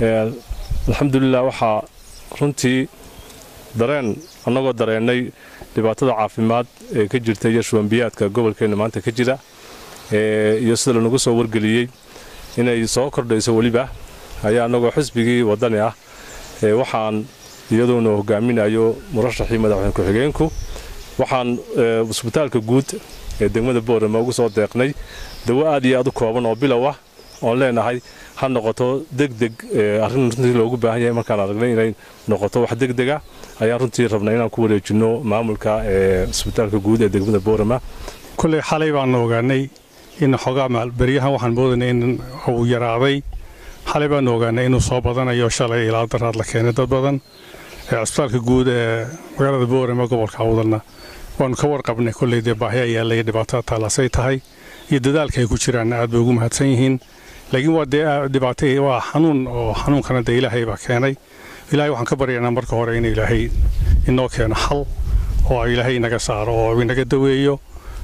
alxamdulilah waxaa runtii dareen annagoo dareennay dhibaatada caafimaad ee ka jirta iyo shubanbiyaadka gobolkeenna maanta ka jira iyo sida lanagu soo wargeliyey inay soo kordhayso weliba ayaa annagoo xisbigii waddani ah waxaan iyaduuna hogaaminayo murashaxii madaxweyne ku-xigeenku waxaan isbitaalka guud ee degmada boorama ugu soo deeqnay dawo aad iyo aad u kooban oo bilow ah oon leenahay ha noqoto degdeg arrin runtii loogu baahan yahay markaan aragnay inay noqoto wax degdega ayaan runtii rabnay inaan ku wareejinno maamulka ee isbitaalka guud ee degmada boorama kulley xalay baanu ogaanay in xoogaa beryahan waxaan moodanay in uu yaraaday xalay baanu ogaanay inuu soo badanayo shalay ilaa daraad la keenay dad badan cisbitaalka guud ee magaalada boorama gobolka awdalna waanu ka warqabnay kolley dee baahi ayaa laya dhibaatada taalasay tahay iyo dadaalka ay ku jiraan aad bay ugu mahadsan yihiin laakiin waa dee dhibaato waa xanuun oo xanuunkana dee ilaahay baa keenay ilaahay waxaan ka baryaynaa marka hore in ilaahay inoo keeno xal oo ilaahay inaga saaro oo inaga daweeyo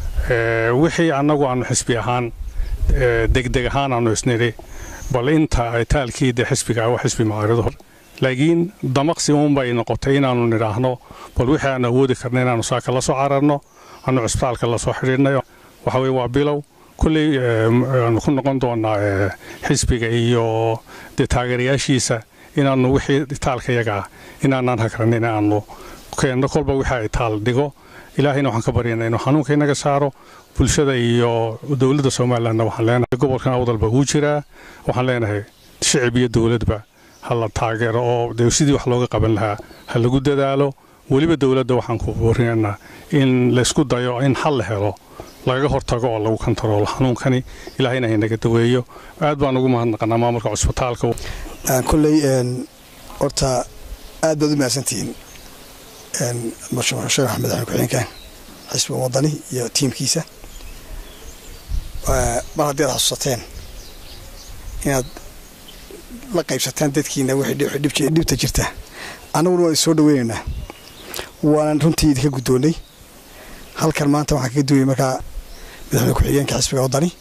wixii annagu aanu xisbi ahaan degdeg ahaan aanu isnidhi bal inta taalkii dee xisbiga ah waa xisbi macaarido laakiin damaqsi uunbay noqotay inaannu nidhaahno bal wixii aan awoodi karna inaannu saaka la soo cararno aanu cisbitaalka la soo xidhiidhnay waxa weye waa bilow kulley aanu ku noqon doonaa xisbiga iyo dee taageerayaashiisa inaannu wixii taalka yaga ah inaanaan hagranin aanu keenno kolba wixii ay taal dhigo ilaahayna waxaan ka baryanaa inuu xanuunka inaga saaro bulshada iyo dowladda somalilandna waxaan leenahay gobolkan awdalba wuu jiraa waxaan leenahay shicib iyo dowladba ha la taageero oo dee sidii wax looga qaban lahaa ha lagu dadaalo weliba dowladda waxaan ku warinaynaa in laysku dayo in xal la helo lagaga hortago oo lagu kantaroolo xanuunkani ilaahayna haynaga daweeyo aad baan ugu mahadnaqanaa maamulka cusbitaalka kolley horta aad baad u mahadsantihiin sheekh axmed axmed ku-xigeenka xisbiga wadani iyo tiimkiisa mar haddii aad xasuusateen inaad la qaybsataan dadkiina wixii dhibta jirta annaguna waan soo dhaweynaynaa waanan runtii idinka guddoonnay halkan maanta waxaan kaga duwayay markaa madaxweyne ku-xigeenka xisbiga waddani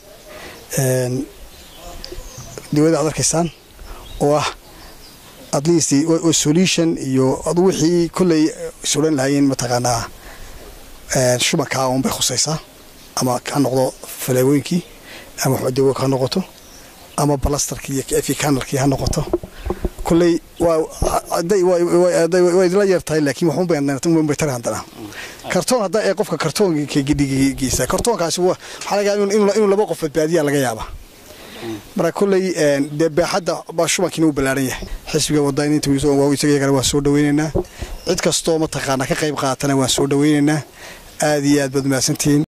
dawladda aad arkaysaan oo ah at least solution iyo adu wixii kolley sulan lahaayeen mataqaanaa shubankaa uun bay khusaysaa ama ha noqdo faleewooyinkii ama dawo ha noqoto ama balastarkii iyo efikanalkii ha noqoto kolley waa idila yeer tahay laakiin waxunbay tari haddana kartoon hadda ee qofka kartoonka gidhigiisa kartoonkaasi waxaa laga yaaba inuu laba qof badbaadiyaa laga yaaba marka kolley dee baaxadda baa shubankiina uu ballaaran yahay xisbiga wadani inta isaga yagana waan soo dhaweynaynaa cid kastoo mataqaanaa ka qayb qaatana waan soo dhaweynaynaa aad iyo aad baad mahadsantihiin